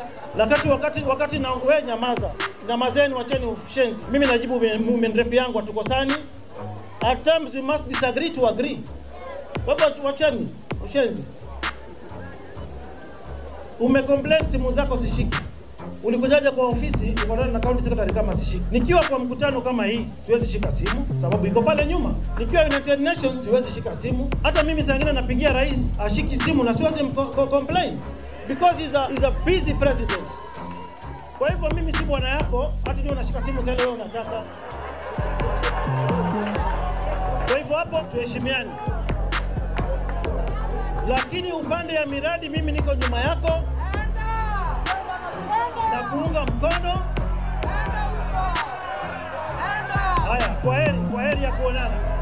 Lakati wakati wakati na wewe nyamaza. Nyamazeni, wacheni ushenzi. Mimi najibu movement rep yangu hatukosani. At times we must disagree to agree. Kwa hivyo wacheni ushenzi. Umecomplain simu zako zishiki. Ulikujaje kwa ofisi ukutana na county secretary kama sishiki? Nikiwa kwa mkutano kama hii siwezi shika simu sababu iko pale nyuma. Nikiwa United Nations siwezi shika simu. Hata mimi saa ingine napigia rais ashiki simu na siwezi mko- complain because he's a, he's a busy president. Kwa hivyo mimi si bwana yako, hata ndio unashika simu sasa wewe unataka. Kwa hivyo hapo tuheshimiane, lakini upande ya miradi mimi niko nyuma yako na kuunga mkono. Haya, kwa heri, kwa heri ya kuonana.